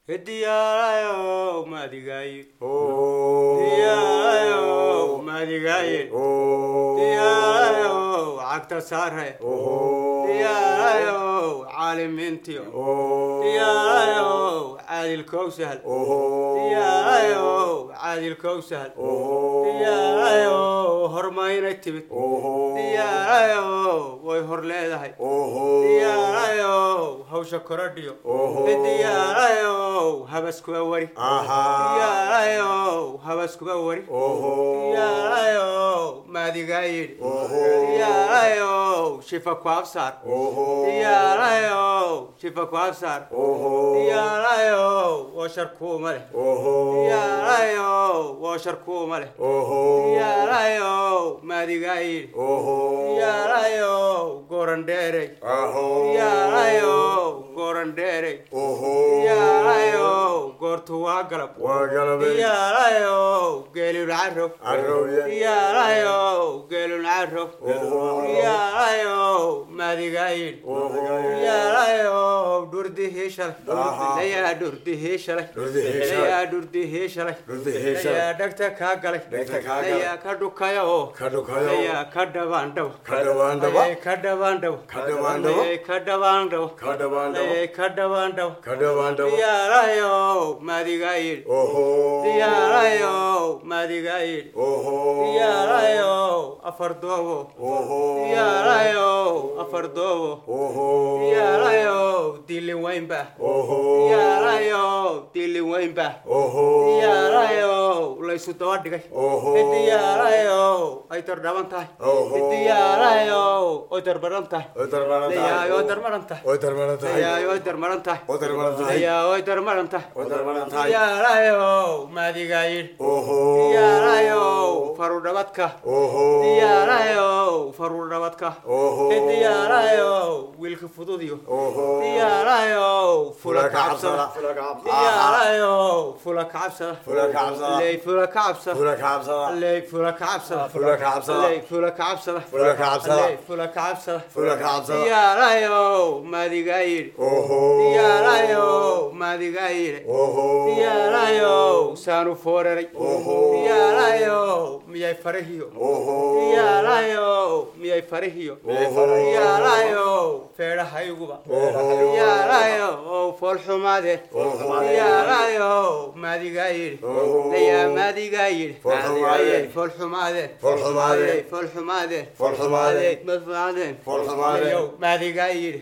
diyaarayo maadigaye diyaarayo maadigaye diyaarayo cagta saare diyaarayo caalimiintiyo diyaarayo caadil kowsahal diyaarayo caadil kowsahal diyaarayo hormaynay timid diyaarayo way hor leedahay diyaarayo hawsha korodhiyo diyaarayo habaskuba wari diyaarayo habaskuba wari diyaarayo maadigaa yidhi diyaarayo shifa ku absaar diyaarayo shifa ku absaar diyaarayo waa sharkuuma leh diyaarayo waa sharkuuma leh diyaarayo maadigaa yidhi diyaarayo goran dheerey diyaarayo goran dheerey diyaarayo goortu waa galab diyaarayo geelul carrow diyaarayo geelul carrow diyaarayo maadigaa yidhi diyaarayo dhurdihii shalay layaa dhurdihii shalay layaa dhurdihii shalay layaa dhegta kaa galay layaa ka dhukaya oo layaa ka dhabaandhaw layay ka dhabaandhaw layay ka dhabaandhaw layay ka dhabaandhaw diyaarayo maadigaa yidhi diyaarayo maadigaa yidhi diyaarayo afar doobo diyaarayo afar doobo diyaarayo dilin weynba diyaarayo dilin weynba diyaarayo laysu daba dhigay diyaarayo ay dardhaban tahay diyaarayo oy darmaran tahay dayaayo darmaran tahay dayaayo oy darmaran tahay dayaayo oy darmaran tahay diyaarayo maadigaa yidhi diyaarayo farudhabadka diyaarayo farudhabadka diyaarayo wiilka fududiyo diyaarayo fula kacabsada diyaarayo fula kacabsada ley fula kacabsada ley fula kacabsada ley fula kacabsada ley fula kacabsada diyaarayo maadigaa yidhi diyaarayo maadigaa yidhi diyaarayo saanu fooreray diyaarayo miyay farahiyo diyaarayo miyay farahiyo diyaarayo feedhahayguba diyaarayo oo foolxumaade diyaarayo maadigaa yidhi layaa maadigaa yidhi ayay foolxumaadeen ayay foolxumaadeen ayay madfaadeen ayow maadigaa yidhi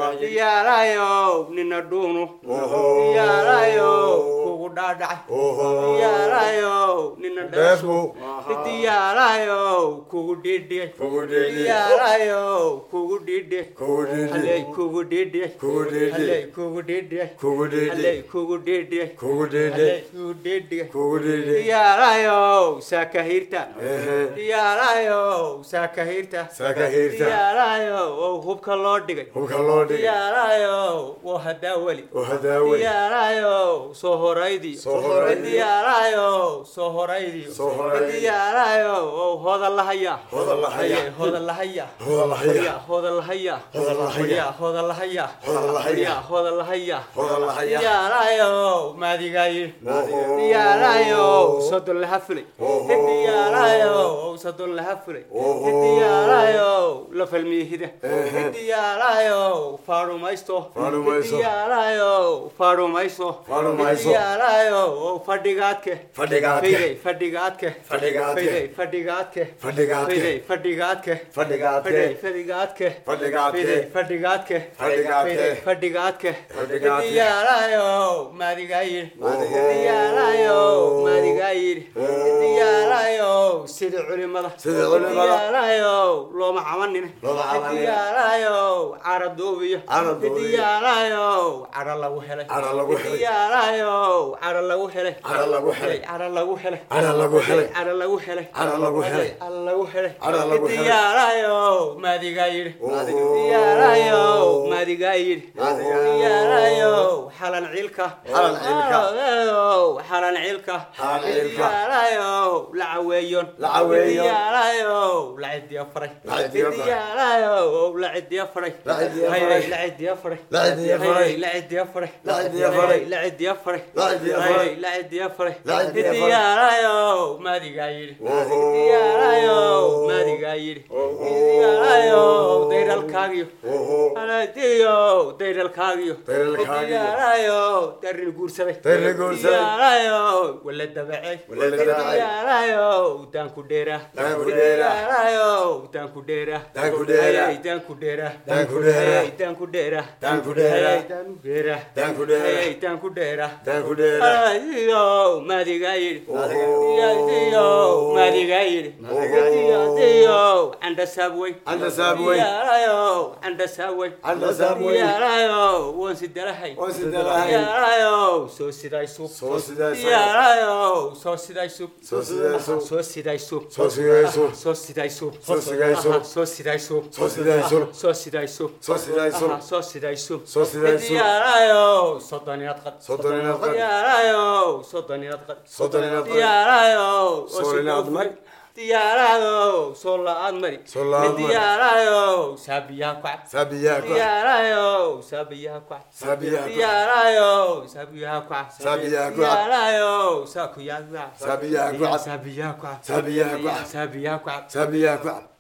diyaarayo nina dhuunu diyaarayo kugu dhaadhacay diyaarayo nina dheeshu diyaarayo kugu dhiidhiyay diyaarayo kugu dhiidhiyay haley kugu dhiidhiyay haley kugu dhiidhiyay haley kugu dhiidhiyay haley kugu dhiidhiyay diyaarayo saakahirta diyaarayo saakahirta diyaarayo oo hubka loo dhigay diyaarayo oo hadaa weli diyaarayo soo horaydiyo diyaarayo soo horaydiyo diyaarayo oo hodan lahaya hodan lahaya hodan lahaya hodan lahaya hodan lahaya diyaarayo maadigaa yidhi diyaarayo sodon laha fulay diyaarayo sodon laha fulay diyaarayo la falmiyihida diyaarayo faarumaysto diyaarayo faarumaysto diyaarayo fadhigaadke fayday fadhigaadke fayday fadhigaadke fayday fadhigaadke fayday fadhigaadke fayday fadhigaadke fayday fadhigaadke diyaarayo maadigaa yidhi diyaarayo maadigaa yidhi diyaarayo sida culimada diyaarayo looma cabanine diyaarayo cara duubiyo diyaarayo cara lagu helay diyaarayo cara lagu helay cara lagu helay cara lagu helay cara lagu helay cara lagu helay cara lagu helay cara lagu helay diyaarayo maadigaa yidhi diyaarayo maadigaa yidhi diyaarayo xalan cilka xalan cilka diyaarayo la caweeyon La caweeyon. diyaarayo la cidiya faray La cidiya faray. diyaarayo la cidiya faray La cidiya Hay, faray. hay, la cidiya faray La cidiya faray. Hay, la cidiya faray La cidiya Hay, faray. la cidiya faray La cidiya Hay, faray. la cidiya faray La cidiya faray. diyaarayo maadigaa yidhi Oho. diyaarayo maadigaa yidhi Oho. diyaarayo dayralkaagiyo Oho. aladiyo dayralkaagiyo Dayralkaagiyo. diyaarayo darin guursaday Darin guursaday. diyaarayo wala dabacey Wala dabacey. diyaarayo daanku dheeraa Daanku dheeraa. diyaarayo daanku dheeraa Daanku dheeraa. Hey, daanku dheeraa Daanku dheeraa. Hey, daanku dheeraa Daanku dheeraa. Hey, daanku dheeraa Daanku dheeraa. Hey, daanku dheeraa Daanku dheeraa. Adiyo maadigaa yidhi Oho. Adiyo maadigaa yidhi Oho. Adiyo anda saabweyn Anda saabweyn. diyaarayo anda saabweyn Anda saabweyn. diyaarayo waan sidalahay Waan sidalahay. diyaarayo soo siday suuq Soo siday suuq. diyaarayo soo siday suuq Soo siday suuq. soo siday suuq Soo siday suuq. soo siday suuq Soo siday suuq. soo siday suuq Soo siday suuq. soo siday suuq Soo siday suuq. soo siday suuq Soo siday suuq. diyaarayo soddon inaad qad Soddon inaad qad. diyaarayo soddon inaad qad Soddon inaad qad. diyaarayo Sool inaad mari. diyaarayo soo la-aad mari Soo la-aad mari. diyaarayo saabiyaha ku cab Sabiyaa ku. diyaarayo saabiyaha ku cab Sabiyaa ku. diyaarayo saabiyaha ku cab Saabiyaha ku cab. diyaarayo saakuyaa ku cab Saabiyaha ku cab. saabiyaha ku cab Saabiyaha ku cab. saabiyaha ku cab Sabiyaa ku.